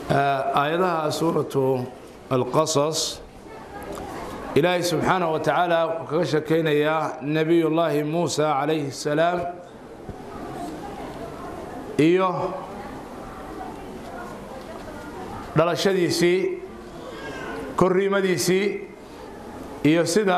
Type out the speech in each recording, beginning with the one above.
aayadaha suuratu alqasas ilaahay subxaanaه wa tacaala wuxuu kaga shekaynayaa nebiyullaahi muusa calayhi الsalaam iyo dhalashadiisii korriimadiisii iyo sida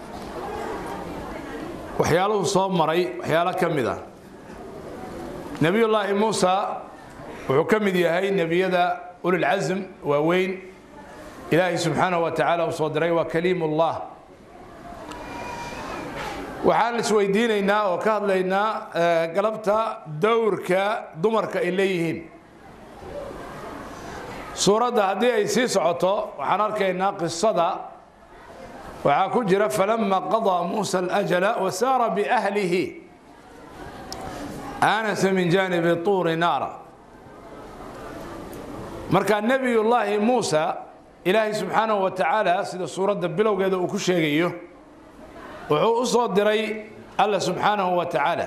waxyaaluhu soo maray waxyaalo ka mid a nebiyullaahi muusa wuxuu ka mid yahay nebiyada ulilcasm waaweyn ilaahay subxaanaه wa tacaala uu soo diray waa kaliim ullah waxaan isweydiinaynaa oo ka hadlaynaa galabta dowrka dumarka ay leeyihiin suuradda haddii ay sii socoto waxaan arkaynaa qisada waxaa ku jira falama qaضىa muusa اlأjla wasaara biأhlihi aanasa min jaanibi tuuri naara marka nebiyullaahi muusa ilaahay subxaanahu wa tacaala sida suuradda bilowgeeda uu ku sheegayo wuxuu u soo diray alla subxaanahu wa tacaala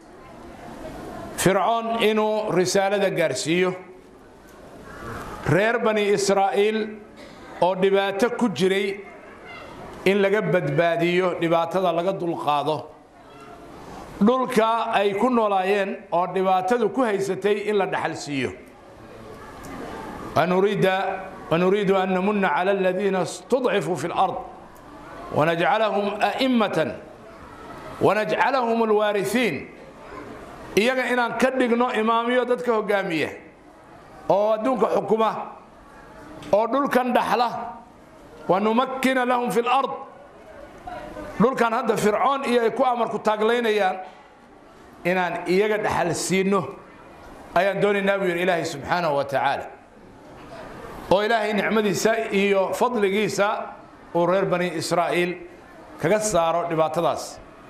fircoon inuu risaalada gaarsiiyo reer bani israa'iil oo dhibaato ku jiray in laga badbaadiyo dhibaatada laga dulqaado dhulka ay ku noolaayeen oo dhibaatadu ku haysatay in la dhaxal siiyo wanuriidu an namuna cala aladiina istudcifuu fi اlard wanajcalahum a'immatan wanajcalahum alwaarihiin iyaga inaan ka dhigno imaamiyo dadka hogaamiya oo adduunka xukuma oo dhulkan dhaxla wanumakkina lahum fi اlard dhulkan hadda fircoon iyo ay ku amarku taaglaynayaan inaan iyaga dhaxal siino ayaan doonaynaa buu yidhi ilaahay subxaanahu wa tacaala oo ilaahay nicmadiisa iyo fadligiisa uu reer bani israa'iil kaga saaro dhibaatadaas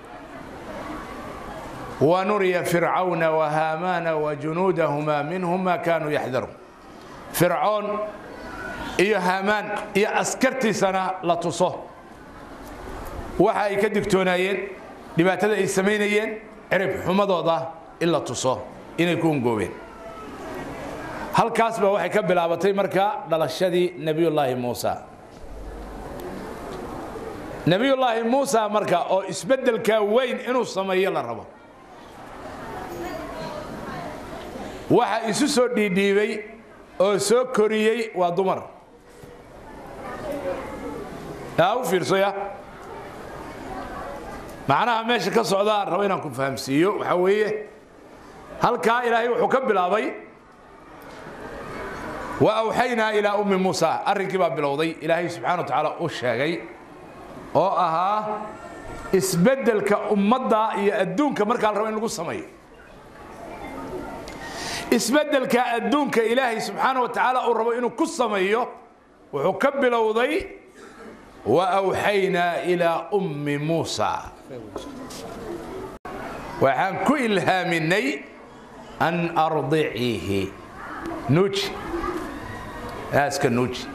wanuriya fircawna wahaamaana wajunuudahumaa minhum maa kaanuu yaxdaruun fircoon iyo haamaan iyo askartiisana la tuso waxa ay ka digtoonaayeen dhibaatada ay samaynayeen cirib xumadooda in la tuso inay ku ungoobeen halkaas ba waxay ka bilaabatay marka dhalashadii nebiyullaahi muusa nebiyullaahi muusa marka oo isbeddelkaa weyn inuu sameeyo la rabo waxa isu soo dhiidhiibay oo soo koriyey waa dumar yaa u fiirsaya macnaha meesha ka socdaa rabo inaan ku fahamsiiyo waxaa weeye halkaa ilaahay wuxuu ka bilaabay wa awxaynaa ilaa ummi muusa arrinkii baa bilowday ilaahay subxana wa tacaala u sheegay oo ahaa isbeddelka ummadda iyo adduunka markaa la rabo in lagu sameeyo isbeddelka adduunka ilaahay subxaana wa tacaala uu rabo inuu ku sameeyo wuxuu ka bilowday wa awxaynaa ilaa ummi muusa waxaan ku ilhaaminay an ardiciihi nuuji aaska nuuji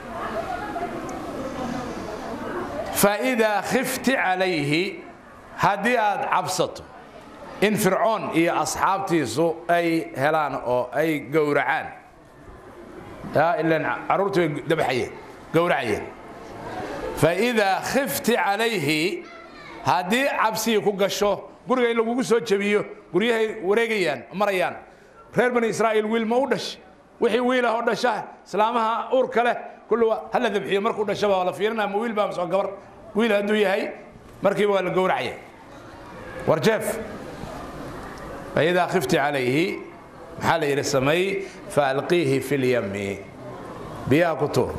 faidaa khifti calayhi haddii aad cabsato in fircoon iyo asxaabtiisu ay helaan oo ay gowracaan ilan carruurtu way dabaxayeen gowracayeen faidaa khifti calayhi haddii cabsigii ku gasho guriga in lagugu soo jebiyo guryahay wareegayaan marayaan reer bani israa'iil wiil ma u dhashay wixii wiilah oo dhasha islaamaha uurka leh kulluwa ha la dabxiyo markuu dhashaba waa la fiirinaya ma wiil baa masoo gabar wiil hadduu yahay markiiba waa la gowracaya war jeef faidaa khifti calayhi maxaa la yidhi samay faalqiihi fi lyami biyaha ku tuur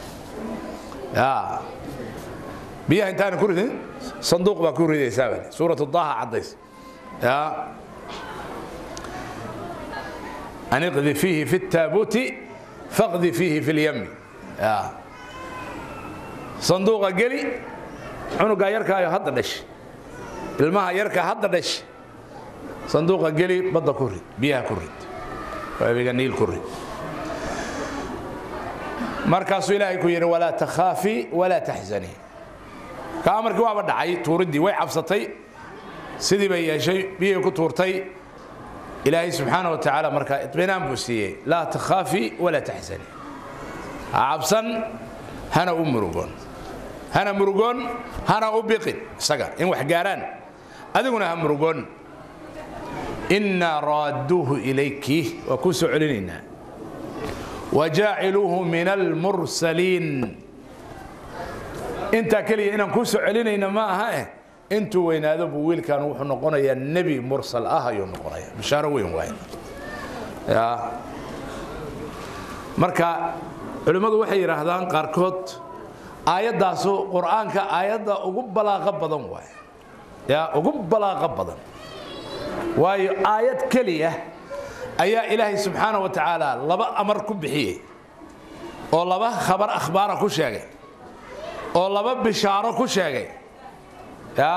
biyaha intaana ku ridin sanduuq baa ku ridaysaa bale suurat daha caddays an iqdi fiihi fi الtaabuuti faqdi fiihi fi اlyami sanduuqa geli cunugaa yarkaayo hadda dhash ilmaha yarkaa hadda dhash sanduuqa geli badda ku rid biyaha ku rid waabiga niil ku rid markaasuu ilaahay ku yidhi walaa takhaafi walaa taxzanii ka amarkii waaba dhacay tuuriddii way cabsatay sidii bay yeeshay biyihii ku tuurtay ilaahay subxaana wa tacaala markaa iطminaan buu siiyey laa takhaafi walaa taxzanii ha cabsan hana u murugoon hana murugoon hana u biqin isaga in wax gaaraan adiguna ha murugoon innaa raadduuhu ilayki waa kuu soo celinaynaa wajaaciluuhu min almursaliin intaa keliya inaan kuu soo celinayna ma aha eh intuu weynaado buu wiilkan wuxuu noqonayaa nebi mursal ah ayuu noqonaya bishaaro weyn waay marka culimmadu waxay yidhaahdaan qaarkood aayaddaasu qur'aanka aayadda ugu balaaqo badan waay ya ugu balaaqo badan waayo aayad keliya ayaa ilaahay subxaana wa tacaala laba amar ku bixiyey oo laba khabar akhbaara ku sheegay oo laba bishaaro ku sheegay ya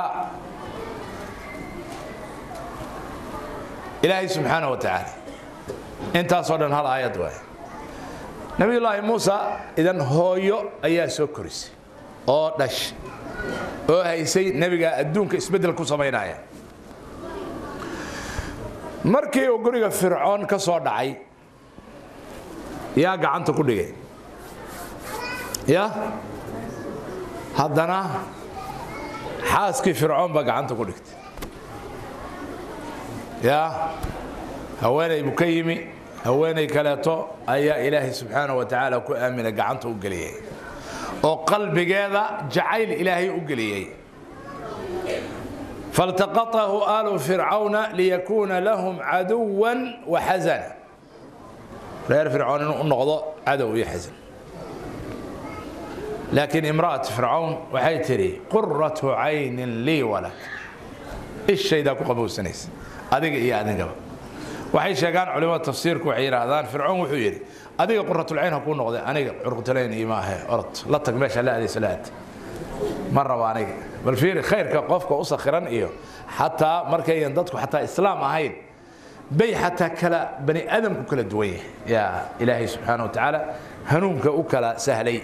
ilaahay subxaana wa tacaala intaasoo dhan hal aayad waay nabiyullaahi muusa idan hooyo ayaa soo korisay oo dhash oo haysay nebiga adduunka isbeddel ku samaynaya markii uu guriga fircoon ka soo dhacay yaa gacanta ku dhigay ya haddana xaaskii fircoon baa gacanta ku dhigtay ya haweenay buu ka yimi haweenay kaleeto ayaa ilaahay subxaana wa tacaala ku aamina gacanta u geliyey oo qalbigeeda jacayl ilaahay u geliyey faltaqatahu aalu fircawna liyakuuna lahum caduwan wa xasana reer fircoon inuu u noqdo cadow iyo xasan laakiin imra'at fircawn waxay tidhi quratu caynin lii walak ishaydaa ku qabowsanaysa adiga iyo adigaba waxay sheegaan culimada tafsiirku waxay yidhaahdaan fircoon wuxuu yidhi adiga quratulcayn ha kuu noqday aniga curqutulayn iima ahe orod la tag meesha la aadayso la aad ma rabo aniga bal fiiri khayrka qofka u sakhiran iyo xataa markayan dadku xataa islaam ahayn bay xataa kala bani aadamku kala duwan yahay yaa ilaahay subxaana wa tacaala hanuunka u kala sahlay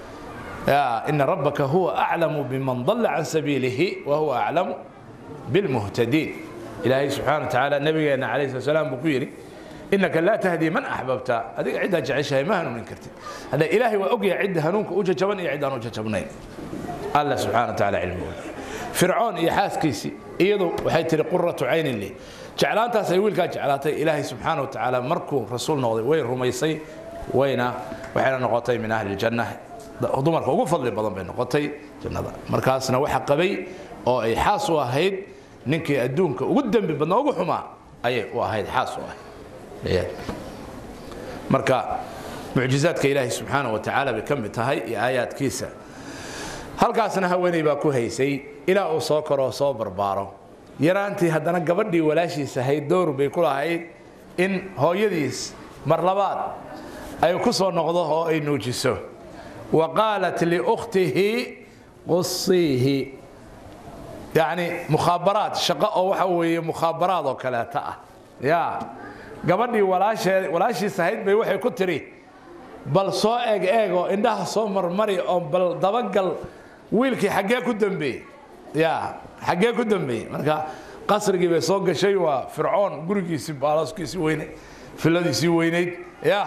ina rabbaka huwa aclamu biman dalla can sabiilihi wa huwa aclamu bilmuhtadiin ilaahay subxaana wa tacaala nabigeena calayhi slat salaam buu ku yidhi inaka laa tahdii man axbabta adiga ciddaa jeceshahay ma hanuunin kartid hadda ilaahay waa ogyahay cidda hanuunka u jajaban iyo ciddaan u jajabnayn alla subxana wa tacaala cilmigu fircoon iyo xaaskiisii iyadu waxay tihi quratu caynin lii jeclaantaas ay wiilkaa jeclaatay ilaahay subxaana wa tacaala markuu rasuul noqday way rumaysay wayna waxayna noqotay min ahli ljanna dumarka ugu fadli badan bay noqotay jannada markaasna waxa qabay oo ay xaas u ahayd ninkii adduunka ugu dembi badnaa ugu xumaa ayay u ahayd xaas u ahayd marka mucjizaadka ilaahay subxaana wa tacaala bay ka mid tahay iyo aayaadkiisa halkaasna haweeney baa ku haysay ilaa uu soo koroo soo barbaaro yaraantii haddana gabadhii walaashiis ahayd dowr bay ku lahayd in hooyadiis mar labaad ay ku soo noqdo oo ay nuujiso wa qaalat liukhtihi qusiihi yacni mukhaabaraad shaqo oo waxa weeye mukhaabaraad oo kaleeta ah ya gabadhii walaashee walaashiis ahayd bay waxay ku tidhi bal soo eeg eeg oo indhaha soo marmari oo bal dabagal wiilkii xaggee ku dambeeyey ya xaggee ku dambeeyey marka qasrigii bay soo gashay waa fircoon gurigiisii baalaskiisii weyneyd filladiisii weyneyd ya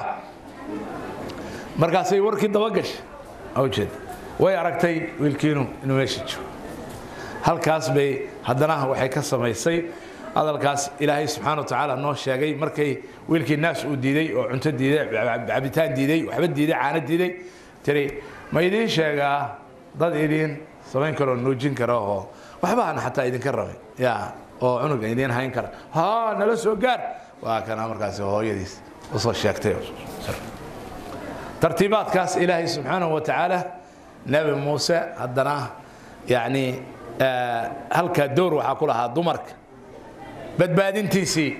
markaasay warkii dabagashay ujeed way aragtay wiilkiinu inuu meesha jiro halkaas bay haddana waxay ka samaysay hadalkaas ilaahay subxaana wa tacaala noo sheegay markay wiilkii naas uu diiday oo cunto diiday cabitaan diiday waxba diiday caano diiday tiri ma idiin sheegaa dad idiin samayn karoo nuujin kara oo waxba aan xataa idinka rabay ya oo cunuga idiin hayn kara ha nala soo gaar waa kana markaasi hooyadiis usoo sheegtay tartiibaadkaas ilaahay subxaanahu wa tacaala nebi muuse haddana yacni halkaa dowr waxaa ku lahaa dumarka badbaadintiisii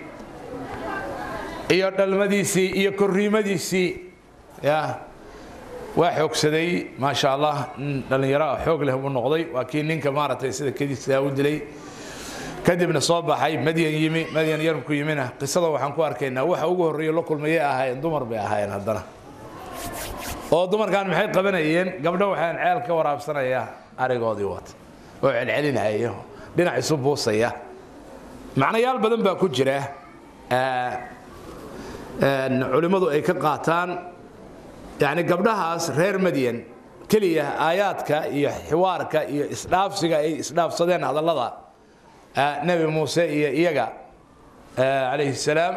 iyo dhalmadiisii iyo korriimadiisii ya waa xoogsaday maasha allah nin dhallinyaro ah xoog leh buu noqday waa kii ninka maaragtay sida kedisaa u dilay kadibna soo baxay madyan yimi madyan yarmku yimina qisada waxaan ku arkaynaa waxa ugu horreeya la kulmayay ahaayeen dumar bay ahaayeen haddana oo dumarkan maxay qabanayeen gabdho waxaan ceel ka waraabsanaya arigoodii wata oo celcelinaya dhinac isu buusaya macnayaal badan baa ku jira culimmadu ay ka qaataan yacni gabdhahaas reer madyan keliya aayaadka iyo xiwaarka iyo isdhaafsiga ay isdhaafsadeen hadallada nebi muuse iyo iyaga calayhi salaam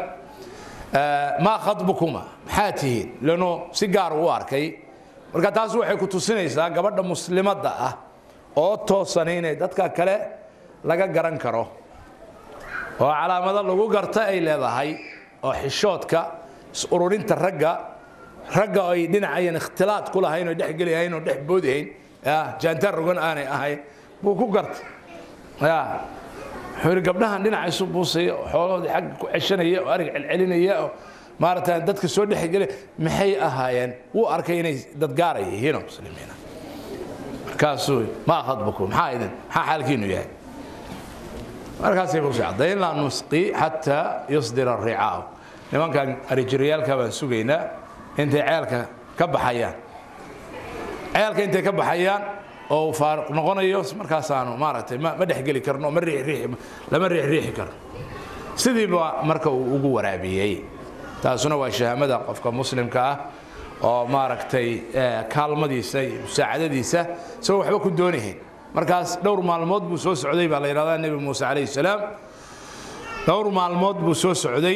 maa khadbukuma maxaa tihiin lanu si gaar u arkay marka taas waxay ku tusinaysaa gabadha muslimadda ah oo toosan inay dadka kale laga garan karo oo calaamado lagu garta ay leedahay oo xishoodka is-ururinta ragga ragga ay dhinacayan ikhtilaad ku lahayn oo dhexgelihayn oo dhex boodihayn jaantaan rogan aanay ahayn buu ku garta ya wuxuu yidhi gabdhahan dhinaca isu buusaya oo xoolahoodii xagga ku ceshanaya oo arig celcelinaya oo maaragta dadka soo dhexgelaya maxay ahaayeen wuu arkay inay dad gaaraya yihiinoo muslimiina markaasuu ma khadbukum maxaa idin maxaa xaalkiinu yahay markaasay ku socday laa nusqi xataa yusdira ricaaw nimankan arijiryaalka baan sugaynaa intay ceelka ka baxayaan ceelka intay ka baxayaan oo uu faaruq noqonayo markaasaanu maaragtay ma ma dhexgeli karno ma riixriixi lama riixriixi karno sidiiba marka uu ugu waraabiyey taasuna waa shahaamada qofka muslimka ah oo maaragtay kaalmadiisa iyo musaacadadiisa isagoo waxba ku doonahayn markaas dhowr maalmood buu soo socday baa la yidhahdaa nebi muuse calayhi salaam dhowr maalmood buu soo socday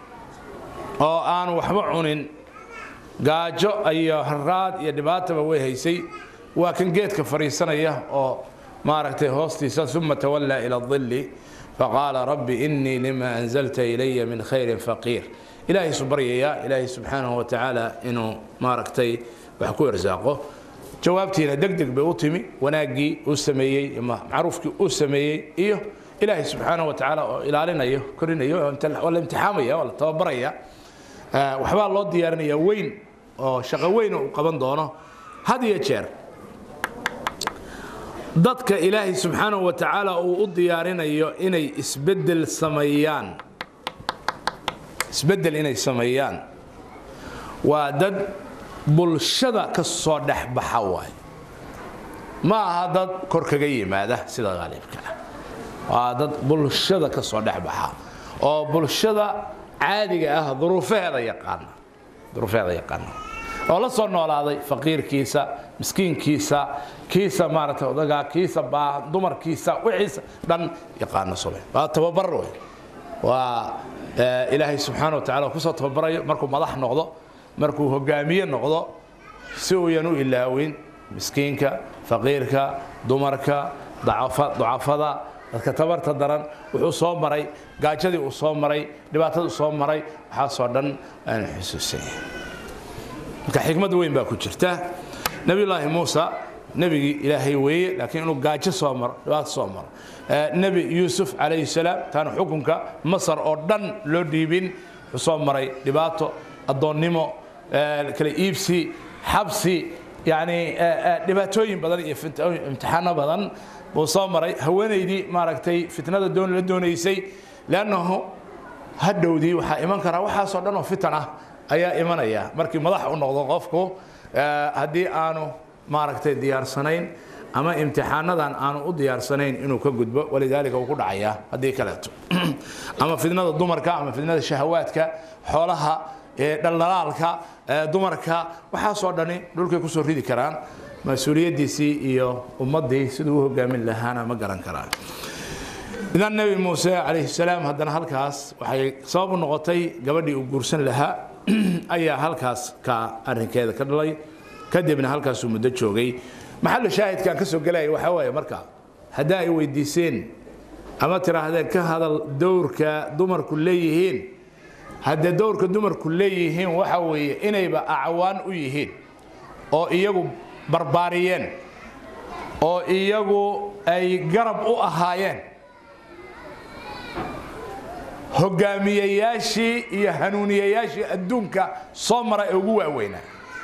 oo aan waxba cunin gaajo iyo haraad iyo dhibaataba way haysay waa kan geedka fadhiisanaya oo maaragtay hoostiisa uma tawallaa ila dilli faqaala rabbi innii lima anzalta ilaya min khayrin faqiir ilaahay isu baryayaa ilaahay subxaanahu wa tacaala inuu maaragtay wax ku irsaaqo jawaabtiina deg deg bay u timi wanaaggii uu sameeyey macruufkii uu sameeyey iyo ilaahay subxaanahu wa tacaala oo ilaalinayo korinayo oo la imtixaamaya oo la tababaraya waxbaa loo diyaarinaya weyn oo shaqo weyn uu qaban doono had iyo jeer dadka ilaahay subxaanahu wa tacaala uu u diyaarinayo inay isbeddel sameeyaan isbeddel inay sameeyaan waa dad bulshada ka soo dhex baxa waay ma aha dad kor kaga yimaada sida qaalibkale waa dad bulshada ka soo dhex baxa oo bulshada caadiga ah duruufaheeda yaqaana duruufaheeda yaqaana oo la soo noolaaday faqiirkiisa miskiinkiisa kiisa maaragtay odagaa kiisa baa dumarkiisa wixiisa dhan yaqaana sube waa tababar wey waa ilaahay subxaana wa tacala kusoo tababarayo markuu madax noqdo markuu hogaamiye noqdo si uuyan u ilaawin miskiinka faqiirka dumarka ducafada dadka tabarta daran wuxuu soo maray gaajadii uu soo maray dhibaatadii soo maray waxaasoo dhan aanu xusuusanya marka xikmad weyn baa ku jirta nebiyullaahi muusa nebigii ilaahay weeye laakiin inuu gaajo soo maro dhibaato soo maro nebi yuusuf calayhi salaam taana xukunka masar oo dhan loo dhiibin wuxuu soo maray dhibaato addoonnimo kala iibsi xabsi yacni dhibaatooyin badan iyo imtixaano badan buu soo maray haweenaydii maaragtay fitnada doon la doonaysay leannahu hadhowdii waxaa iman karaa waxaasoo dhan oo fitan ah ayaa imanaya markii madax u noqdo qofku haddii aanu maaragtay diyaarsanayn ama imtixaanadan aanu u diyaarsanayn inuu ka gudbo walidaalika uu ku dhacayaa haddii kaleeto ama fidnada dumarka ama fidnada shahawaadka xoolaha dhaldhalaalka dumarka waxaasoo dhani dhulkay kusoo ridi karaan mas-uuliyaddiisii iyo ummaddii siduu u hogaamin lahaana ma garan karaan idan nebi muuse calayhi salaam haddana halkaas waxay sabab u noqotay gabadhii uu guursan lahaa ayaa halkaas ka arrinkeeda ka dhalay kadibna halkaasuu muddo joogay maxallu shaahidkaan ka soo gelaya waxaa waaye marka haddaa ay weydiiseen ama tiraahdeen ka hadal dowrka dumarku leeyihiin haddee dowrka dumarku leeyihiin waxa weeye inayba acwaan u yihiin oo iyagu barbaariyeen oo iyagu ay garab u ahaayeen hogaamiyayaashii iyo hanuuniyayaashii adduunka soo mara ee ugu waaweynaa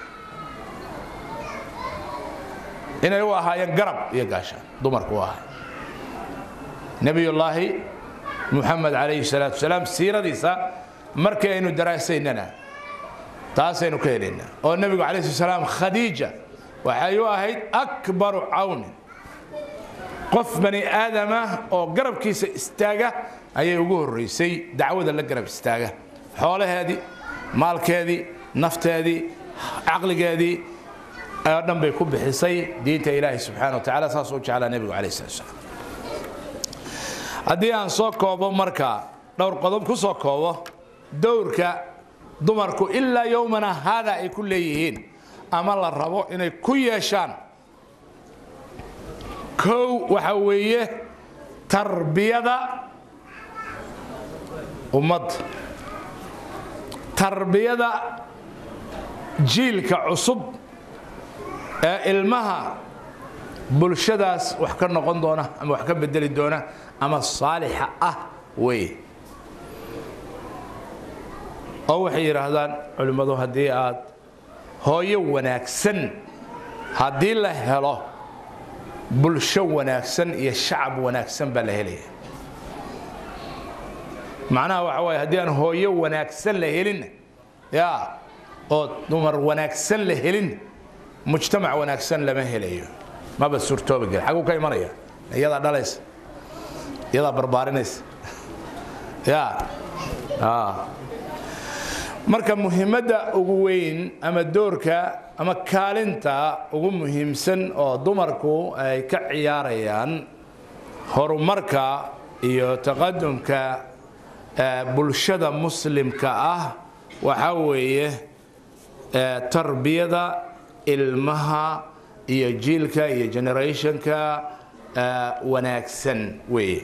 inay u ahaayeen garab iyo gaashaan dumarku u ahay nebiyullaahi muxamed calayhi salaatu wasalaam siiradiisa markii aynu daraasaynana taasaynu ka helaynaa oo nebigu calayhi salatu salaam khadiija waxay u ahayd akbaru cawnin qof bani aadama oo garabkiisa istaaga ayay ugu horraysay dacwada la garab istaaga xoolaheedii maalkeedii nafteedii caqligeedii oo dhan bay ku bixisay diinta ilaahi subxana wa tacala saas u jeclaa nebigu calayh salat slam haddii aan soo koobo marka dhowr qodob ku soo koobo dowrka dumarku ilaa yowmana haada ay ku leeyihiin ama la rabo inay ku yeeshaan kow waxa weeye tarbiyada ummadda tarbiyada jiilka cusub ee ilmaha bulshadaas wax ka noqon doona ama wax ka bedeli doona ama saalixa ah wey oo waxay yidhaahdaan culimmadu haddii aad hooyo wanaagsan haddii la helo bulsho wanaagsan iyo shacab wanaagsan baa la helaya macnaha waxa waaye haddii aan hooyo wanaagsan la helin ya oo dumar wanaagsan la helin mujtamac wanaagsan lama helayo maba suurtooba gel xaguu ka imanaya iyadaa dhalaysa iyadaa barbaarinaysa ya marka muhiimadda ugu weyn ama doorka ama kaalinta ugu muhiimsan oo dumarku ay ka ciyaarayaan horumarka iyo taqadumka bulshada muslimka ah waxaa weeye tarbiyada ilmaha iyo jiilka iyo generationka wanaagsan weeye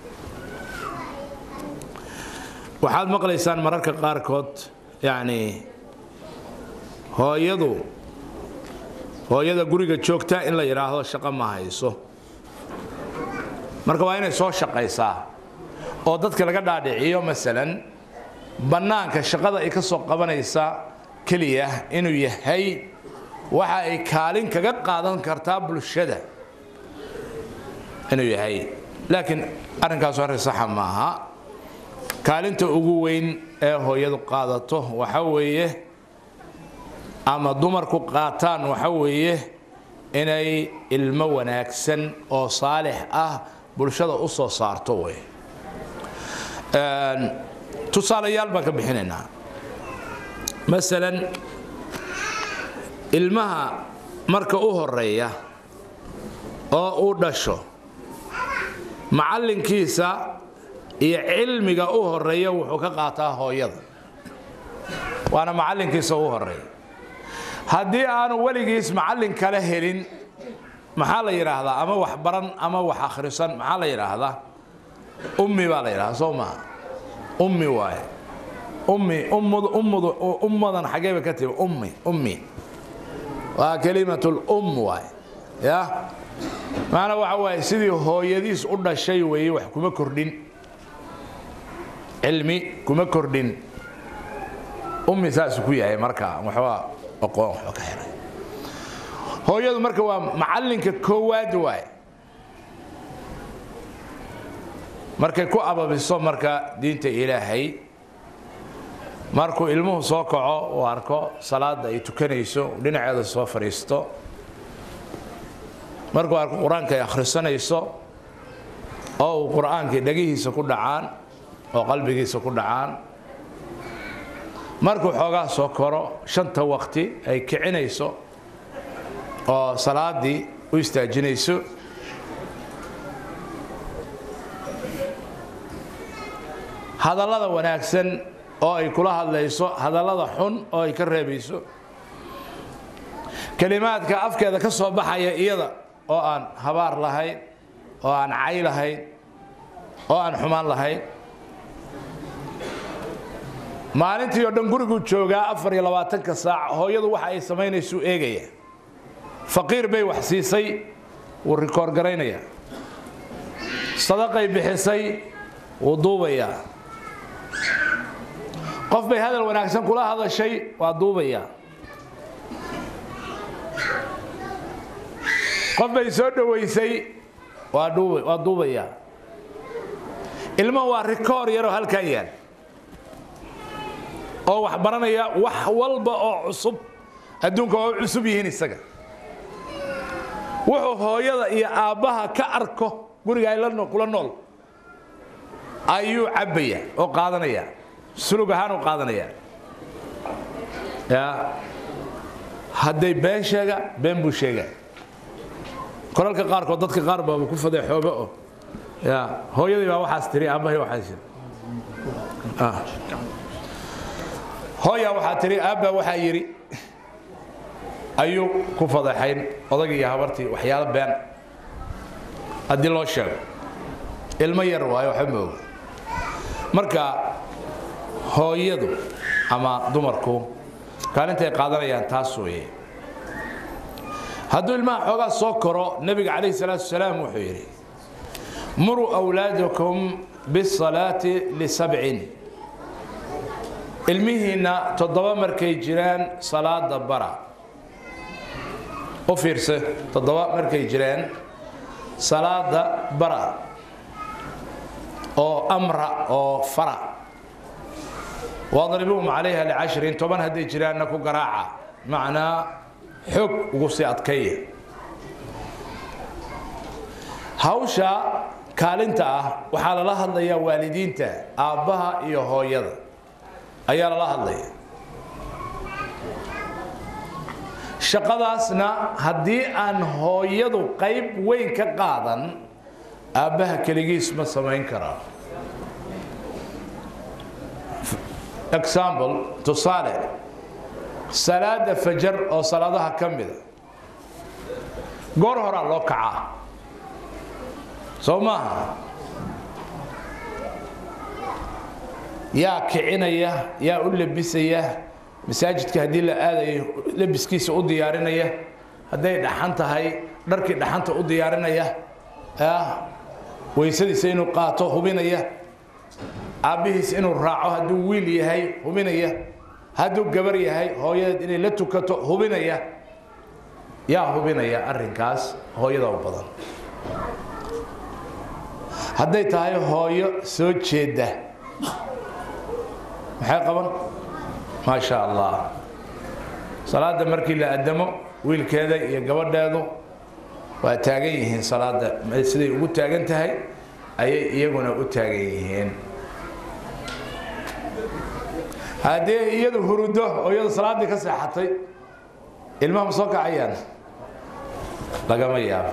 waxaad maqlaysaan mararka qaarkood yacni hooyadu hooyada guriga joogta in la yidhaahdo shaqo ma hayso marka waa inay soo shaqaysaa oo dadka laga dhaadhiciyo masalan bannaanka shaqada ay ka soo qabanaysa keliya inuu yahay waxa ay kaalin kaga qaadan kartaa bulshada inuu yahay laakiin arrinkaasu arrin saxa maaha kaalinta ugu weyn ee hooyadu qaadato waxa weeye ama dumarku qaataan waxa weeye inay ilmo wanaagsan oo saalix ah bulshada u soo saarto wey tusaalayaal baan ka bixinaynaa masalan ilmaha marka u horeeya oo uu dhasho macallinkiisa iyo cilmiga u horeeya wuxuu ka qaataa hooyada waana macallinkiisa u horeeya haddii aanu weligiis macallin kale helin maxaa la yidhaahdaa ama wax baran ama wax akhrisan maxaa la yidhaahdaa ummi baa la yidhahdaa soo maha ummi waaye ummi ummadu ummadu ummadan xaggee bay ka timi ummi ummi waa kalimatul um waaye ya maana waxa waaye sidii hooyadiis u dhashay weeye wax kuma kordhin cilmi kuma kordhin ummi saasuu ku yahay marka waxbaa aqoon waxba ka helay hooyadu marka waa macallinka koowaad waaye markay ku ababiso marka diinta ilaahay markuu ilmuhu soo kaco uu arko salaada ay tukanayso dhinaceeda soo fadhiisto markuu arko qur-aanka ay akhrisanayso oo uu qur-aankii dhagihiisa ku dhacaan oo qalbigiisa ku dhacaan markuu xoogaa soo koro shanta waqti ay kicinayso oo salaadii u istaajinayso hadallada wanaagsan oo ay kula hadlayso hadallada xun oo ay ka reebayso kelimaadka afkeeda ka soo baxaya iyada oo aan habaar lahayn oo aan cay lahayn oo aan xumaan lahayn maalintii oo dhan guriguu joogaa afar iyo labaatanka saac hooyadu waxa ay samaynaysuu eegaya faqiir bay wax siisay wuu rikoor garaynaya sadaqay bixisay wuu duubayaa qof bay hadal wanaagsan kula hadashay waa duubayaa qof bay soo dhowaysay waa duubayaa ilmo waa rikoor yaroo halkaa yaal oo wax baranaya wax walba oo cusub adduunka waa u cusub yihiin isaga wuxuu hooyada iyo aabbaha ka arko guriga ay kula nool ayuu cabbaya oo qaadanaya sulug ahaan u qaadanaya ya hadday been sheega been buu sheega kolalka qaarkood dadka qaar baaba ku fadeexooba oo ya hooyadii baa waxaas tiri aabbahay waxaas tiri hooyaa waxaa tiri aabbaa waxaa yidhi ayuu ku fadeexayn odagii iyo habartii waxyaalo been haddii loo sheego ilmo yar waayo waxba ma oga marka hooyadu ama dumarku kaalintay qaadanayaan taas weeye hadduu ilmaha xoogaa soo koro nebiga calayhi salaatu wasalaam wuxuu yidhi muruu awlaadakum bisalaati lisabcin ilmihiinna toddoba markay jiraan salaada bara u fiirse toddoba markay jiraan salaada bara oo amra oo fara wadribuhum calayha licashrin toban hadday jiraanna ku garaaca macnaa xoog ugu sii adkaya hawsha kaalinta ah waxaa lala hadlayaa waalidiinta aabbaha iyo hooyada ayaa lala hadlaya shaqadaasna haddii aan hooyadu qayb weyn ka qaadan aabbaha keligiis ma samayn karaa example tusaale salaada fajar oo salaadaha ka mida goor horaa loo kacaa soo maaha yaa kicinaya yaa u labisaya masaajidka haddii la aadayo labiskiisa u diyaarinaya hadday dhaxan tahay dharkii dhaxanta u diyaarinaya weysadiisa inuu qaato hubinaya aabbihiis inuu raaco hadduu wiil yahay hubinaya hadduu gabar yahay hooyadeed inay la tukato hubinaya yaa hubinaya arrinkaas hooyada u badan hadday tahay hooyo soo jeeda maxay qaban maa sha allah salaada markii la adamo wiilkeeda iyo gabadheedu waa taagan yihiin salaada siday ugu taagan tahay ayay iyaguna u taagan yihiin haddii iyadu hurudo oo iyadu salaaddii ka seexatay ilmaha ma soo kacayaan lagama yaabo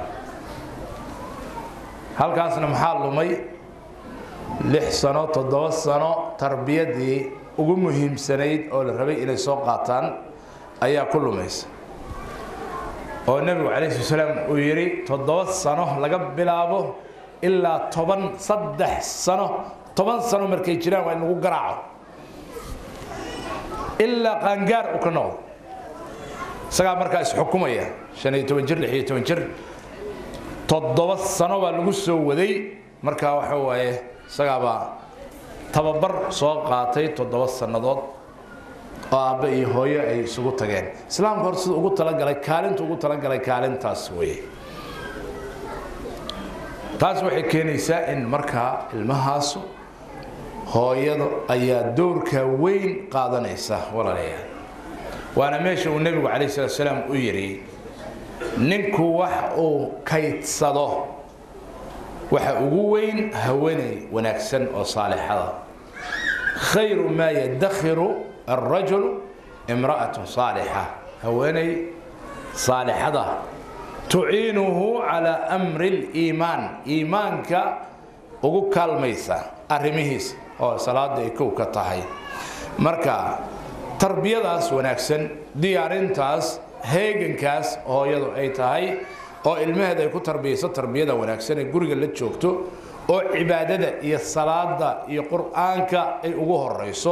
halkaasna maxaa lumay lix sano toddoba sano tarbiyadii ugu muhiimsanayd oo la rabay inay soo qaataan ayaa ku lumaysa oo nebigu calayhi sala salaam uu yidhi toddoba sano laga bilaabo ilaa toban saddex sano toban sano markay jiraan waa in lagu garaaco ilaa qaangaar uu ka noqdo isagaa markaa isxukumaya shan iyo toban jir lix iyo toban jir toddoba sano baa lagu soo waday markaa waxa waaye isagaabaa tababar soo qaatay toddoba sannadood oo aabbe iyo hooyo ay isugu tageen islaamka hor sida ugu talagalay kaalinta ugu talagalay kaalintaas weye taas waxay keenaysaa in markaa ilmahaasu hooyada ayaa doorka weyn qaadanaysa walaalayaal waana meesha uu nebigu calayh salatu salaam u yidhi ninku wax uu kaydsado waxa ugu weyn haweenay wanaagsan oo saalixada khayru maa yadakhiru alrajul imra'atu saalixa haweenay saalixada tuciinuhu calaa amri liimaan iimaanka ugu kaalmaysa arrimihiisa oo salaada ay kow ka tahay marka tarbiyadaas wanaagsan diyaarintaas heegankaas hooyadu ay tahay oo ilmaheeda ay ku tarbiyayso tarbiyada wanaagsan ee guriga la joogto oo cibaadada iyo salaada iyo qur-aanka ay ugu horeyso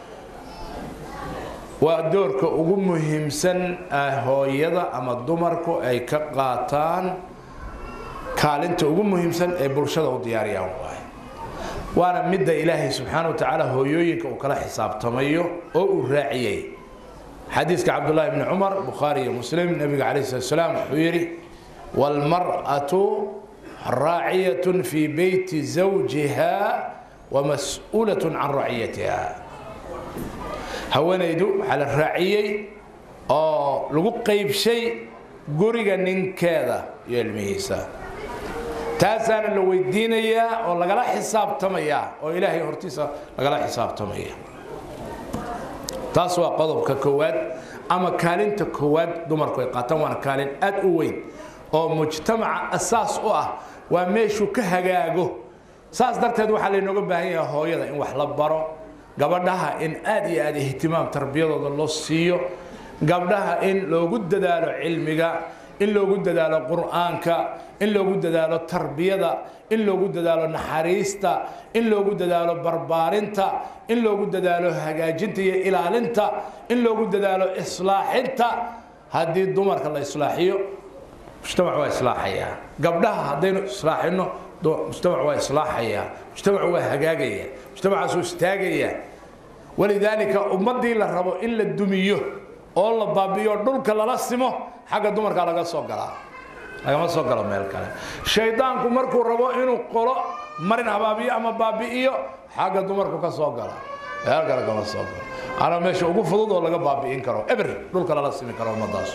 waa doorka ugu muhiimsan hooyada ama dumarku ay ka qaataan kaalinta ugu muhiimsan ee bulshada u diyaariyaan waay waana midda ilaahay subxaana wa tacaala hooyooyinka uu kala xisaabtamayo oo uu raaciyey xadiiska cabdullahi bni cumar bukhaari iyo muslim nebiga calayh salat salaam wuxuu yidhi waalmar'atu raaciyatun fii beyti zawjiha wamas-uulatun can raciyatiha haweenaydu waxaa la raaciyey oo lagu qaybshay guriga ninkeeda iyo ilmihiisa taasaana la weydiinayaa oo lagala xisaabtamayaa oo ilaahay hortiisa lagala xisaabtamaya taas waa qodobka koowaad ama kaalinta koowaad dumarku ay qaataan waana kaalin aad u weyn oo mujtamaca asaas u ah waa meeshuu ka hagaago saas darteed waxaa laynooga baahan yahay hooyada in wax la baro gabadhaha in aad iyo aad ihtimaam tarbiyadooda loo siiyo gabdhaha in loogu dadaalo cilmiga in loogu dadaalo qur'aanka in loogu dadaalo tarbiyada in loogu dadaalo naxariista in loogu dadaalo barbaarinta in loogu dadaalo hagaajinta iyo ilaalinta in loogu dadaalo islaaxinta haddii dumarka la islaaxiyo mujtamac waa islaaxayaa gabdhaha haddaynu islaaxino mujtamac waa islaaxayaa mujtamac waa hagaagaya mujtamacaasuu istaagayaa walidaalika ummaddii la rabo in la dumiyo oo la baabi'iyo dhulka lala simo xagga dumarka laga soo galaa lagama soo galo meel kale shaydaanku markuu rabo inuu qolo marin habaabiyo ama baabi'iyo xagga dumarku ka soo gala meel kale kama soo galo ana meesha ugu fudud oo laga baabi'in karo eber dhulka lala simi karo ummadaas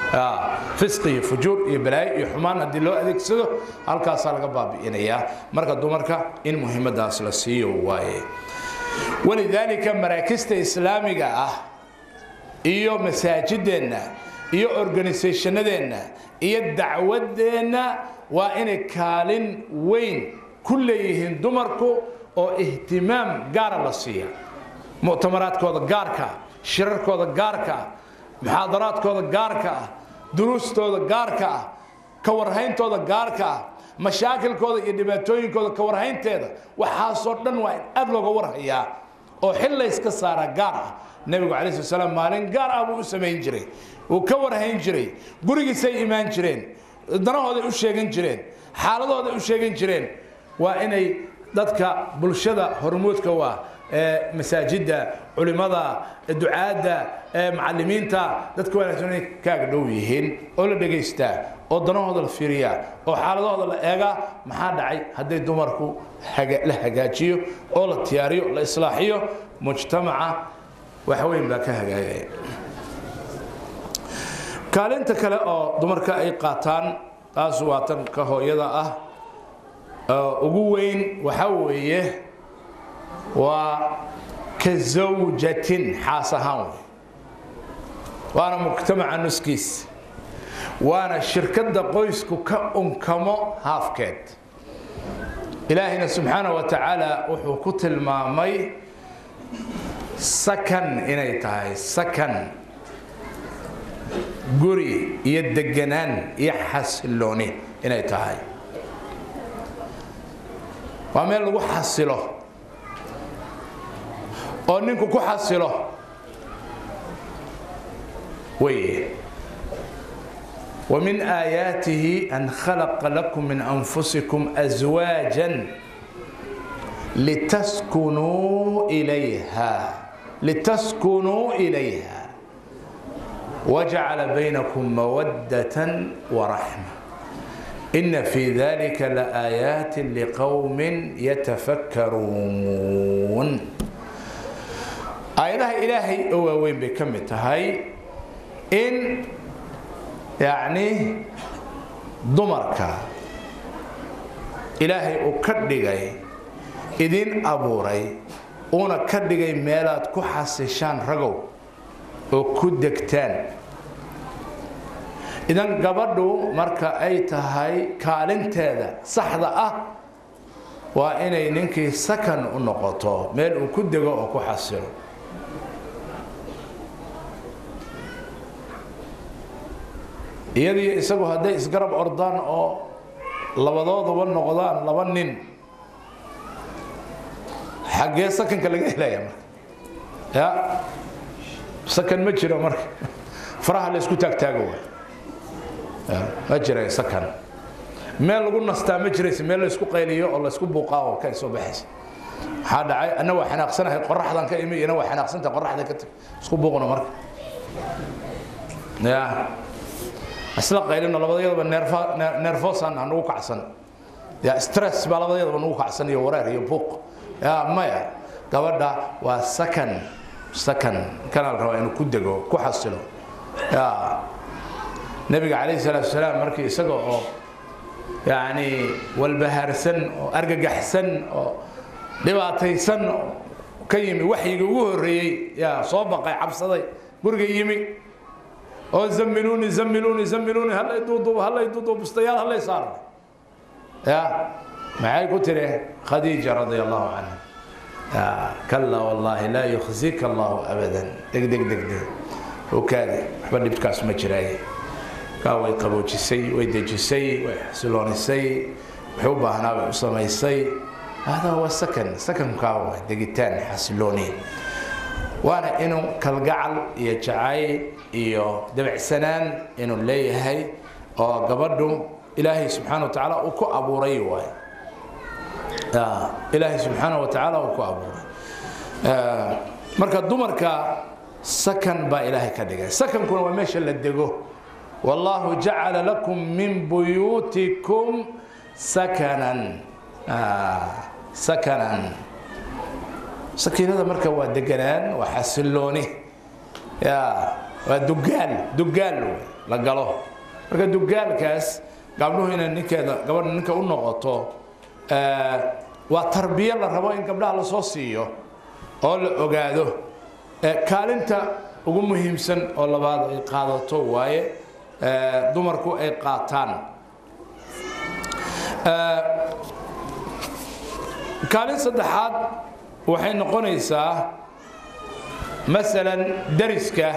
fisqi iyo fujuur iyo balaayo iyo xumaan haddii loo adeegsado halkaasaa laga baabi'inayaa marka dumarka in muhiimadaas la siiyo waaye walidaalika maraakista islaamiga ah iyo masaajideenna iyo organisationadeenna iyo dacwadeenna waa inay kaalin weyn ku leeyihiin dumarku oo ihtimaam gaara la siiya muctamaraadkooda gaarka ah shirarkooda gaarka ah muxaadaraadkooda gaarka ah duruustooda gaarka ah ka warhayntooda gaarka ah mashaakilkooda iyo dhibaatooyinkooda ka warhaynteeda waxaasoo dhan waa in aad looga warhayaa oo xil layska saaraa gaar ah nebigu calai slat slaam maalin gaar ah buu u samayn jiray wuu ka warhayn jiray gurigiisay imaan jireen danahooday u sheegan jireen xaaladooday u sheegan jireen waa inay dadka bulshada hormuudka waa ee masaajidda culimada ducaadda ee macalimiinta dadka wanaagsan inay kaaga dhow yihiin oo la dhegaystaa oo danahooda la fiiriyaa oo xaaladahooda la eegaa maxaa dhacay hadday dumarku la hagaajiyo oo la tiyaariyo la islaaxiyo mujtamaca wax weyn baa ka hagaagaya kaalinta kale oo dumarka ay qaataan taas waa tan ka hooyada ah ugu weyn waxaa weeye waa ka zawjatin xaas ahaan wey waana mujtamaca nuskiis waana shirkadda qoysku ka unkamo haafkeed ilaahayna subxaana wa tacaala wuxuu ku tilmaamay sakan inay tahay sakan guri iyo deganaan iyo xasilooni inay tahay waa meel lagu xasilo oo ninku ku xasilo weye ومن آياته أن خلق لكم من أنفسكم أزواجا لتسكنوا إليها لتسكنوا إليها وجعل بينكم مودة ورحمة إن في ذلك لآيات لقوم يتفكرون آياتها إلهي هو وين بكم تهي إن يعني dumarka ilaahay uu ka dhigay idin abuuray uuna ka dhigay meelaad ku xasishaan ragow oo ku degtaan idan gabadhu marka ay tahay kaalinteeda saxda ah waa inay ninkii sakan u noqoto meel uu ku dego oo ku xasilo iyadiyo isagu hadday isgarab ordaan oo labadooduba noqdaan laba nin xaggee sakanka laga helaya marka ya sakan ma jiro marka faraha la isku taagtaago waay ma jira sakan meel lagu nastaa ma jiraysa meel la isku qayliyo oo la isku buuqaa oo ka soo baxaysa maxaa dhacay anna waa xanaaqsanahay qoraxdan ka imi iyana waa xanaaqsantahay qoraxda ka tag isku buuqna marka ya isla qaylino labadayadaba neerfosan nagu kacsan ya stress baa labadayadaba nagu kacsan iyo wareer iyo buuq ya maya gabadha waa sakan sakan kana la rabaa inuu ku dego ku xasilo ya nebiga calayhi salaatu wasalaam markii isaga oo yacni walbahaarsan oo argagaxsan oo dhibaataysan ka yimi waxyigii ugu horreeyey yaa soo baqay cabsaday guriga yimi oo zamiluuni zamiluuni zamiluuni hallay duuduub hallay duuduub bustayaal hallay saara ya maxay ku tiri khadiija radia allahu canha kalla wallaahi laa yukhzika allahu abadan deg deg deg deg okaadi waxba dhibkaas ma jiraaye kaa way qaboojisay way dejisay way xasiloonisay wuxuu u baahnaa bay u samaysay hada waa sakan sakankaa waa degitaan xasilooni waana inuu kalgacal iyo jacayl iyo dabacsanaan inuu leeyahay oo gabadhu ilaahay subxaana wa tacaala uu ku abuuray waay ilaahay subxaana wa tacaala uu ku abuuray marka dumarka sakan baa ilaahay ka dhigay sakankuna waa meesha la dego wallahu jacala lakum min buyuutikum sakanan sakanan sakiinada marka waa deganaan waa xasilooni ya waa dugaal dugaal wey la galo marka dugaalkaas gabdhuhu inay ninkeeda gabadha ninka u noqoto waa tarbiyo la rabo in gabdhaha lasoo siiyo oo la ogaado kaalinta ugu muhiimsan oo labaad ay qaadato waaye dumarku ay qaataan kaalin saddexaad waxay noqonaysaa masalan dariska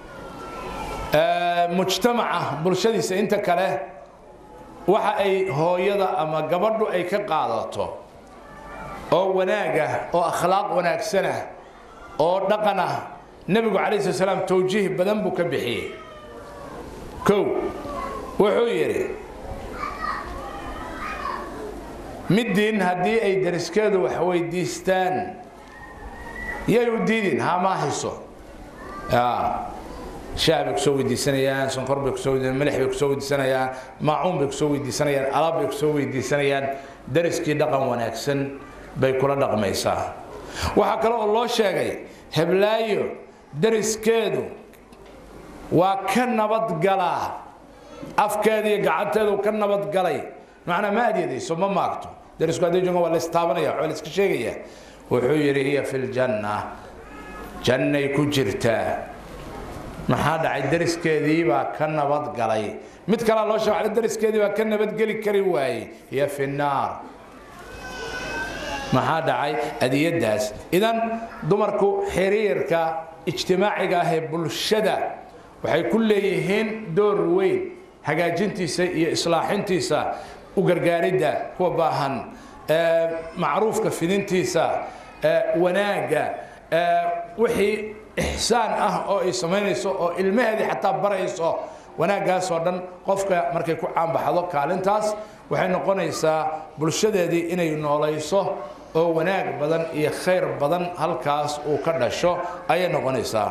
mujtamaca bulshadiisa inta kale waxa ay hooyada ama gabadhu ay ka qaadato oo wanaagah oo akhlaaq wanaagsanah oo dhaqan ah nebigu calayh slat slaam towjiih badan buu ka bixiyey kow wuxuu yidhi middiin haddii ay dariskeedu wax weydiistaan yay u diidin hamaa hayso shaah bay kusoo weydiisanayaan sonkor bay kusoo weydiisanayaan milix bay kusoo weydiisanayaan maacuun bay kusoo weydiisanayaan alaab bay kusoo weydiisanayaan dariskii dhaqan wanaagsan bay kula dhaqmaysaa waxaa kale oo loo sheegay heblaayo dariskeedu waa ka nabadgalaa afkeeda iyo gacanteedu ka nabadgalay macnaa ma adyadayso ma maagto darisku haddii joogan waa la istaabanaya waa la iska sheegaya wuxuu yidhi hiya fi ljanna jannay ku jirtaa maxaa dhacay dariskeedii baa ka nabadgalay mid kalea loo sheeg dariskeedii baa ka nabadgeli kari waayey hiya fi naar maxaa dhacay adiyadaas idan dumarku xiriirka ijtimaaciga ah ee bulshada waxay ku leeyihiin door weyn hagaajintiisa iyo islaaxintiisa u gargaaridda kuwa baahan macruufka fidintiisa wanaagga wixii ixsaan ah oo ay samaynayso oo ilmaheedii xataa barayso wanaaggaasoo dhan qofka markay ku caanbaxdo kaalintaas waxay noqonaysaa bulshadeedii inay noolayso oo wanaag badan iyo khayr badan halkaas uu ka dhasho ayay noqonaysaa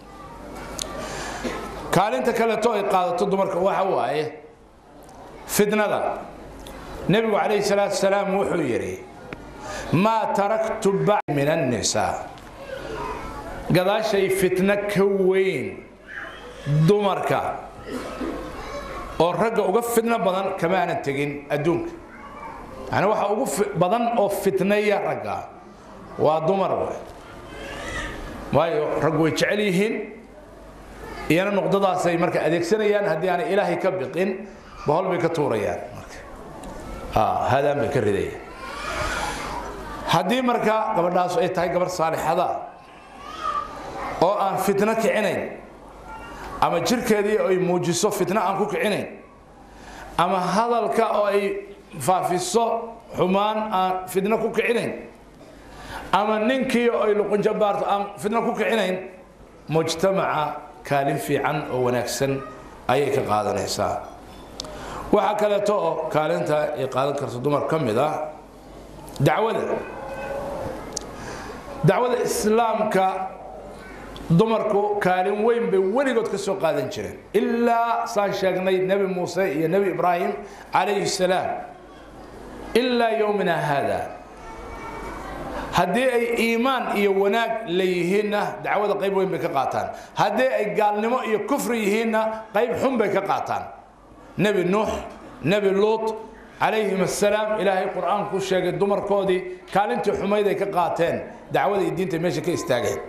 kaalinta kaleeto ay qaadato dumarka waxa waaye fitnada nebigu calayhi salaatu salaam wuxuu yidhi maa taraktu bacd min annisaa gadaashay fitno ka weyn dumarka oo ragga uga fitno badan kama aanan tegin adduunka yani waxa ugu badan oo fitnaya ragga waa dumar waay waayo raggu way jecel yihiin iyana nuqdadaasay marka adeegsanayaan haddii aanay ilaahay ka biqin bahol bay ka tuurayaan marka hadaan bay ka ridayaan haddii marka gabadhaas ay tahay gabarh saalixada oo aan fitno kicinayn ama jirkeedii ay muujiso fitno aan ku kicinayn ama hadalka oo ay faafiso xumaan aan fitno ku kicinayn ama ninkii oo ay luqunjabaarto aan fitno ku kicinayn mujtamaca kaalin fiican oo wanaagsan ayay ka qaadanaysaa waxaa kaleeto oo kaalinta ay qaadan karto dumar ka mid ah dacwada dacwada islaamka dumarku kaalin weyn bay weligood ka soo qaadan jireen ilaa saan sheegnay nebi muuse iyo nebi ibraahim calayhi salaam ilaa yowmina haada haddii ay iimaan iyo wanaag leeyihiinna dacwada qayb weyn bay ka qaataan haddii ay gaalnimo iyo kufri yihiinna qayb xun bay ka qaataan nebi nuux nebi luut calayhim assalaam ilaahay qur'aanku ku sheegay dumarkoodii kaalintii xumayd ay ka qaateen dacwada iyo diinta meesha ka istaageen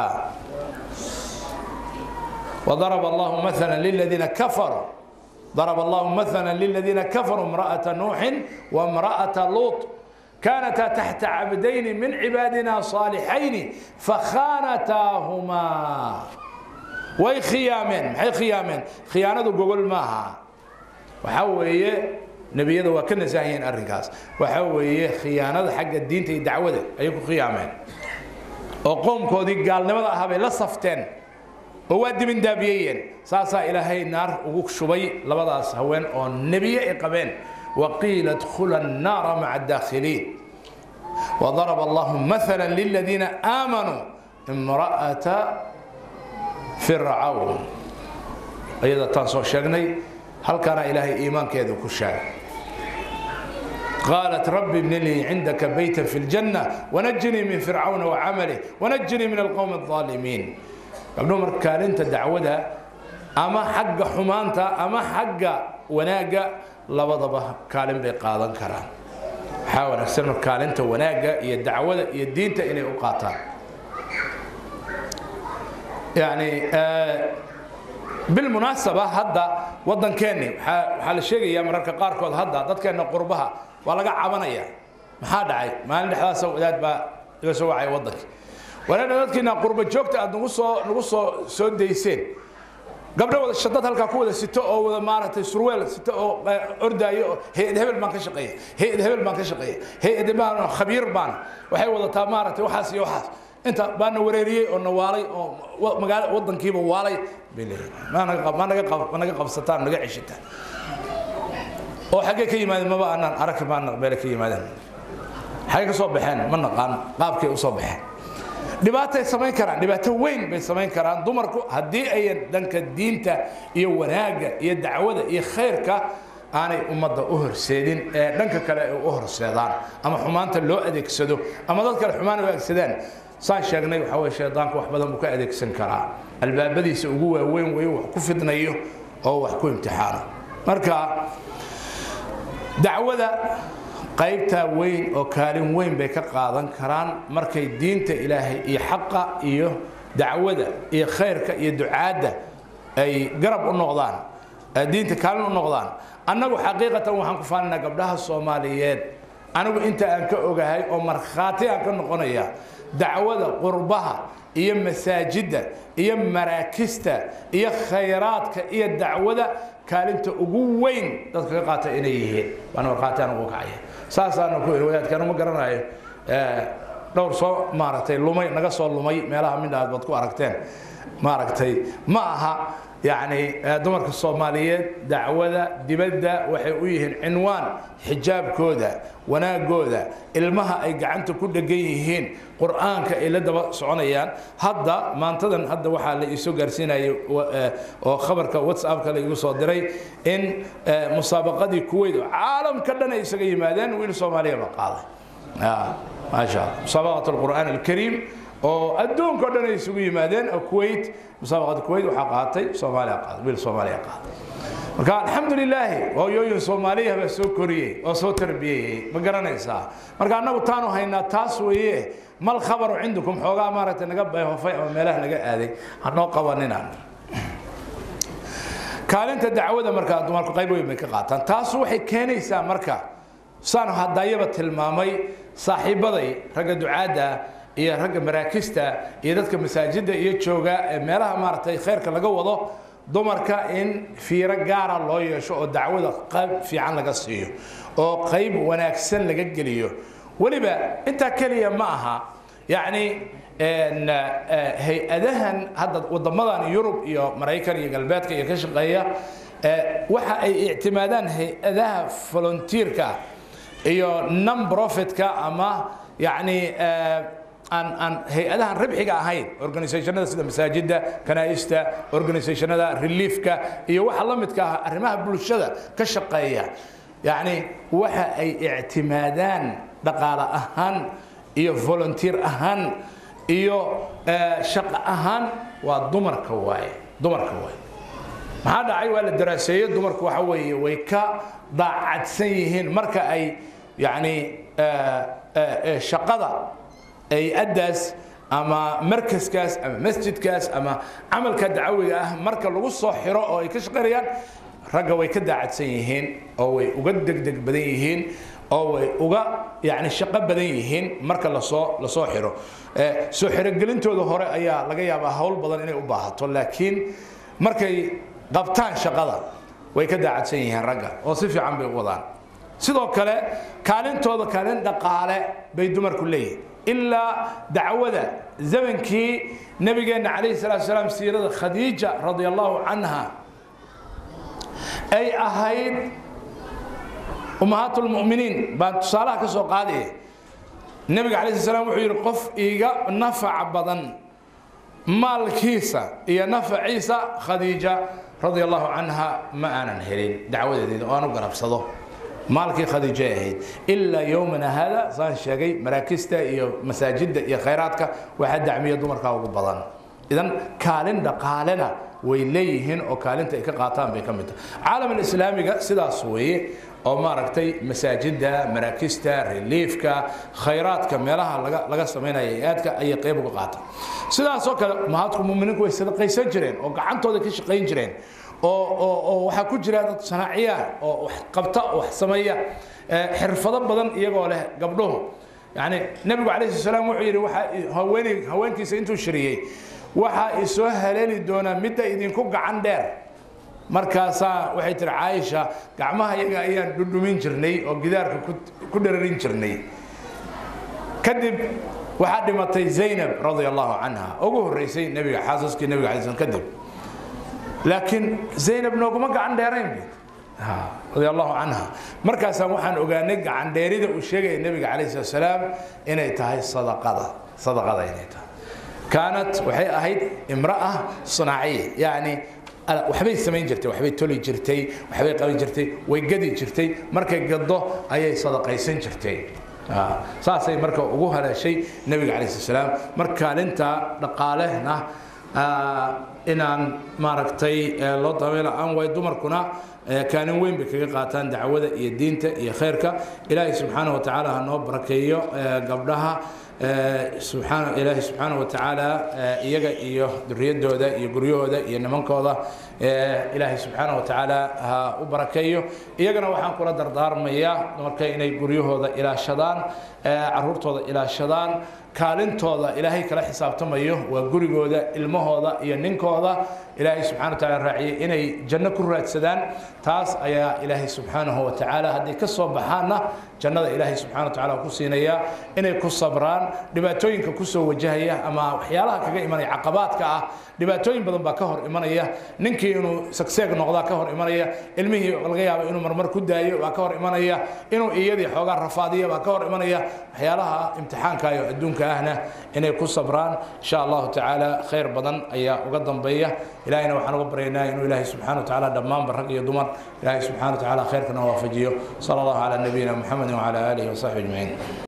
وضرب الله مثلا للذين كفروا ضرب الله مثلا للذين كفروا امرأة نوح وامرأة لوط كانتا تحت عبدين من عبادنا صالحين فخانتاهما way khiyaameen maxay khiyaameen khiyaanadu gogol maaha waxaa weeye nebiyada waa ka nasaahiyeen arrinkaas waxaa weeye khiyaanada xagga diinta iyo dacwada ayay ku khiyaameen oo qoomkoodii gaalnimada ahaa bay la safteen oo waa dibindaabiyeyeen saasaa ilaahay naar ugu shubay labadaas haween oo nebiye ay qabeen waqiila dkhula annaara maca adaakhiliin وضرب الله مثلا للذين آمنوا امرأة فرعون أيضا تنصر شغني هل كان إلهي إيمان كذا كشاك قالت رب ابن لي عندك بيتا في الجنة ونجني من فرعون وعمله ونجني من القوم الظالمين قبل عمر كان انت دعوتها أما حق حمانتا أما حق وناقة لبضبه كالم بقاضا كران waxaa wanaagsan mar kaalinta wanaagga iyo dacwada iyo diinta inay u qaataan yani bilmunaasaba hadda waddankeenni waxaa la sheegayaa mararka qaarkood hadda dadkeenna qurbaha waa laga cabanaya maxaa dhacay maalin dhexdaasa wadaad baa iga soo wacaya waddanka walaadha dadkiina qurba joogta aad nagu soo nagu soo soo dayseen gabdho wada shadad halkaa ku wada sito oo wada maaragtay surweel sito oo ordaayo oo hay-ad hebel baan ka shaqeeya hay-ad hebel baan ka shaqeeya hay-ad baan khabiir baan waxay wadataa maaragtay waxaas iyo waxaas inta baa na wareeriyey oo na waalay oo magaala waddankiiba waalay bay leeyihin ma naga ma naga qab ma naga qabsataan naga ceshataan oo xaggee ka yimaadeen maba anaan arag baan meele ka yimaadeen xaggee ka soo baxeen ma naqaan qaabkay u soo baxeen dhibaatay samayn karaan dhibaato weyn bay samayn karaan dumarku haddii ayan dhanka diinta iyo wanaagga iyo dacwada iyo khayrka aanay ummadda u horseedin ee dhanka kale ay u horseedaan ama xumaanta loo adeegsado ama dad kale xumaan u adeegsadaan saan sheegnay waxaa weye shaydaanku wax badan buu ka adeegsan karaa albaabadiisa ugu waaweyn weyo wax ku fidnayo oo wax ku imtixaano marka dacwada qaybtaa weyn oo kaalin weyn bay ka qaadan karaan markay diinta ilaahay iyo xaqa iyo dacwada iyo khayrka iyo ducaadda ay garab u noqdaan diinta kaalin u noqdaan annagu xaqiiqatan waxaan ku faalinaa gabdhaha soomaaliyeed anigu inta aan ka ogahay oo markhaati aan ka noqonaya dacwada qurbaha iyo masaajidda iyo maraakista iyo khayraadka iyo dacwada kaalinta ugu weyn dadka ka qaata inay yihiin waana markhaati aan ugu kacaya saasaana ku iri wadaadkaan uma garanayo dhowr soo maaragtay lumay naga soo lumay meelaha midhaad baad ku aragteen maaragtay ma aha yacni dumarka soomaaliyeed dacwada dibadda waxay u yihiin cinwaan xijaabkooda wanaagooda ilmaha ay gacanta ku dhegan yihiin qur'aanka ay la daba soconayaan hadda maantadan hadda waxaa la iisoo gaarsiinayay oo khabarka whatsappka la igu soo diray in musaabaqadii kuweyt oo caalamka dhan ay isaga yimaadeen wiil soomaaliya ba qaaday maasha allah musaabaqat alqur'aan alkariim oo adduunka o dhan ay isugu yimaadeen oo kuwait musaabaqada kuwait waxaa qaatay soomaaliya qaaday wiil soomaaliya qaaday marka alxamdu lilaahi hooyooyin soomaaliya baa soo koriyey oo soo tarbiyeyey ma garanaysaa marka annagu taanu haynaa taas weeye mal khabaru cindukum xoogaa maaragtay naga bayhofay ama meelaha naga aaday hanoo qabaninaan kaalinta dacwada markaa dumarku qayb weyn bay ka qaataan taas waxay keenaysaa marka saan hadayaba tilmaamay saaxiibaday ragga ducaadda iyo ragga maraakista iyo dadka masaajidda iyo jooga ee meelaha maaragtay khayrka laga wado dumarka in fiiro gaara loo yeesho oo dacwada qayb fiican laga siiyo oo qayb wanaagsan laga geliyo weliba intaa keliya ma aha yacni hay-adahan hadda wadamadan yurub iyo maraykan iyo galbeedka iyo ka shaqeeya waxa ay ictimaadaan hay-adaha volunteerka iyo non profitka ama yacni aan aan hay-adahan ribxiga ahayn organisationada sida masaajidda kanaa'ista organisationada reliefka iyo waxa la midka ah arrimaha bulshada ka shaqeeya yacni waxa ay ictimaadaan dhaqaale ahaan iyo volunteer ahaan iyo shaqo ahaan waa dumarka waaye dumarka waaye maxaa dhacay waa la daraaseeye dumarku waxa weeye way ka daacadsan yihiin marka ay yacni shaqada ay addaas ama markaskaas ama masjidkaas ama camalka dacawiga ah marka lagu soo xiro oo ay ka shaqaynayaan ragga way ka daacadsan yihiin oo way uga degdeg badan yihiin oo way uga yani shaqo badan yihiin marka lasoo lasoo xiro soo xirogelintooda hore ayaa laga yaabaa hawl badan inay u baahato laakiin markay qabtaan shaqada way ka daacadsan yihiin ragga oo si fiican bay u wadaan sidoo kale kaalintooda kaalin dhaqaale bay dumarku leeyihin ilaa dacwada zamankii nabigeenna calayhi salaatu salaam siirada khadiija radia allahu canha ay ahayd ummahaat lmuminiin baan tusaalaha ka soo qaadaya nebiga calayhi salaam wuxuu yidhi qof iiga nafac badan maalkiisa iyo nafaciisa khadiija radia allahu canha ma aanan helin dacwadeedeeda oo aan u garabsado maalkii khadiijay ahayd ilaa yowmana hada saan sheegay maraakista iyo masaajidda iyo khayraadka waxaa dacmiya dumarkaa ugu badan idan kaalin dhaqaalena way leeyihiin oo kaalinta ay ka qaataan bay ka mid tahay caalam alislaamiga sidaas weeye oo maaragtay masaajidda maraakista reliifka khayraadka meelaha laga laga samaynaya aadka ayay qayb uga qaataan sidaasoo kale mahadku muminiinku way sadaqaysan jireen oo gacantooda ka shaqayn jireen oo oo oo waxaa ku jira dad sanaaciya oo wax qabta oo wax sameeya xirfado badan iyagoo leh gabdhuhu yani nebigu calayhi salaam wuxuu yidhi waxaa haweeney haweenkiisa intuu shiriyey waxaa isoo haleeli doonaa midda idinku gacan dheer markaasaa waxay tiri caaisha gacmaha iyaga ayaan dhudhumin jirnay oo gidaarka ku dhararin jirnay kadib waxaa dhimatay zaynab radia allahu canha ugu horreysay nebiga xaasaskii nebiga alay slam kadib laakiin zaynab nooguma gacan dheerayn radia allahu canha markaasaan waxaan ogaanay gacan dheerida uu sheegaya nebiga calayhi salatu salaam inay tahay sadaqada sadaqada inay tahay kaanat waxay ahayd imra'a sunaaciya yacni waxbay samayn jirtay waxbay toli jirtay waxbay qaban jirtay way gadi jirtay markay gaddo ayay sadaqaysan jirtay saasay marka ugu haleeshay nebiga calayhi salatu salaam marka kaalinta dhaqaalehna inaan maaragtay loo dabayla aan way dumarkuna kaalin weyn bay kaga qaataan dacwada iyo diinta iyo khayrka ilaahay subxaanahu wa tacaala ha noo barakeeyo gabdhaha subxaana ilaahay subxaanahu wa tacaala iyaga iyo duriyadooda iyo guryahooda iyo nimankooda ilaahay subxaanahu wa tacaala ha u barakeeyo iyagana waxaan kula dardaarmayaa marka inay guryahooda ilaashadaan caruurtooda ilaashadaan kaalintooda ilaahay kala xisaabtamayo waa gurigooda ilmahooda iyo ninkooda ilaahay subxana wa taala raaciyay inay janno ku raadsadaan taas ayaa ilaahay subxaanahu wa tacaala hadday ka soo baxaanna jannada ilaahay subxana wa tacaala ku siinaya inay ku sabraan dhibaatooyinka kusoo wajahaya ama waxyaalaha kaga imanaya caqabaadka ah dhibaatooyin badan baa ka hor imanaya ninkii inuu sagseeg noqdaa ka hor imanaya ilmihii laga yaabo inuu marmar ku daayo baa ka hor imanaya inuu iyadii xoogaa rafaadiya baa ka hor imanaya waxyaalaha imtixaanka iyo adduunka ahna inay ku sabraan insha allahu tacaala khayr badan ayaa uga dambeeya ilahayna waxaan uga baryaynaa inuu ilaahay subxana wa tacaala dhammaanba rag iyo dumar ilaahay subxana wa tacaala khayrkana waafajiyo sala allahu calaa nabiyina muxamedin wacala aalihi wasaxbi ajmaciin